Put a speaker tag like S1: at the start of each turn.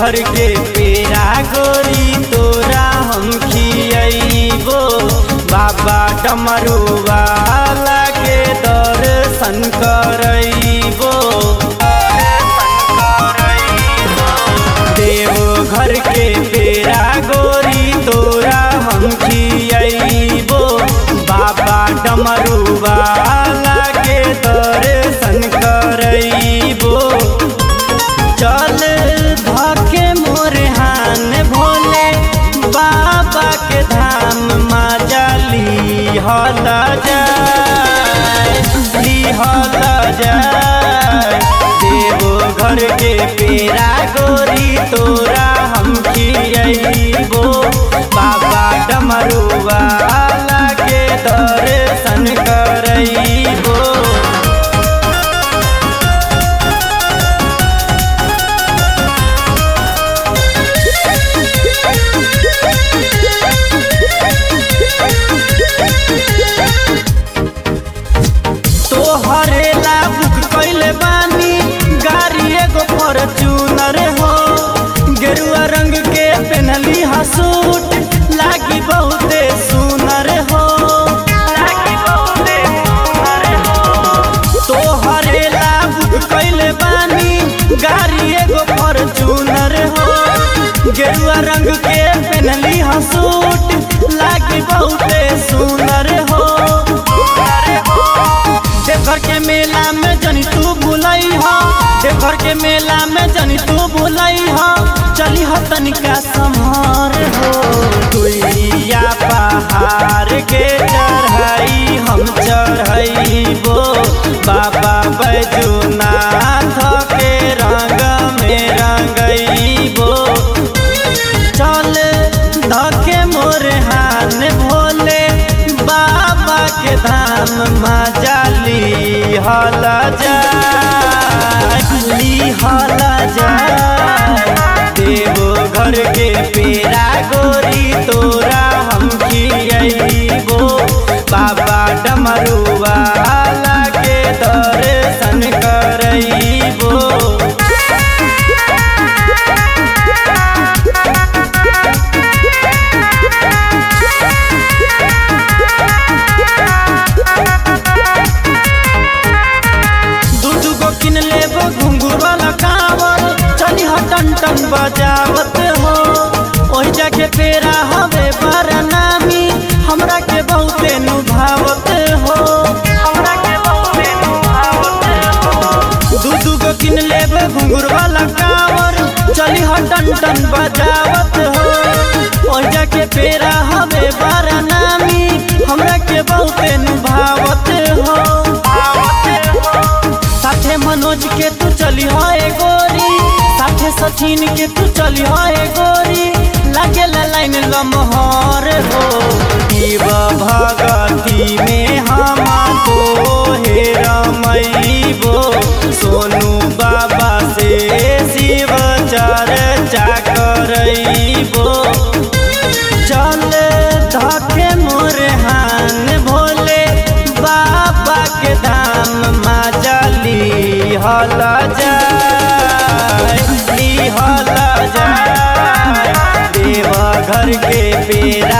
S1: घर के पेरा गोरी तोरा हम खियबो बाबा डमरुआ लागे दर्शन करैबो देव घर के पेरा गोरी तोरा हम खियबो बाबा डमरुआ लागे दर्शन करैबो चल धके मोर हान भोले बाबा के धाम मजली हल जाय हल जाय देवो घर के पेरा गोरी तोरा हम खियबो बाबा डमरुआ लागे दर्शन करैबो तोहरे ला बुक कैले बानी गाड़ी एगो फॉर्च्यूनर हो गेरुआ रंग के पहनली हा सूट लागी बहुते सुनर हो लागी बहुते सुनर हो तोहरे ला बुक कैले बानी गाड़ी एगो फॉर्च्यूनर हो गेरुआ रंग के पहनली हा सूट लागी बहुते सुनर हो देवघर के मेला में जनी तू भूलई हो देवघर के मेला में जनी तू भूलई हो चली हो तनिका सम्हार हो दुइया पहाड़ के चढ़ाई हम चढ़ाइबो बाबा बैजूनाथ के रंग में रंगइबो चल धके मोर हान भोले बाबा के धाम मजाली हल जाली हल जाय देवो घर के पेरा गोरी तोरा हम खियबो बाबा डमरुआ लागे दर्शन करैबो दू दू गो किन लेबो घुंघरू वाला कांवर चली ह टन टन बजावत हो ओही जाके पेरा हवे बरनामी हमरा के बहुते नुभावत हो हमरा के बहुते नुभावत हो दू दू गो किन लेबो घुंघरू वाला कांवर चली ह टन टन बजावत हो ओही जाके पेरा हवे बरनामी हमरा के बहुते नुभावत हो साथे मनोज के तू चली है गोरी साथे सचिन के तू चली है गोरी लागे लाइन लमहर हो शिव भगती में हम तो हे रमैबो सोनू बाबा से शिव चर्चा करैबो चल धके मोर हान भोले बाबा के धाम मजली हल जाय हल जाय देव घर के पेरा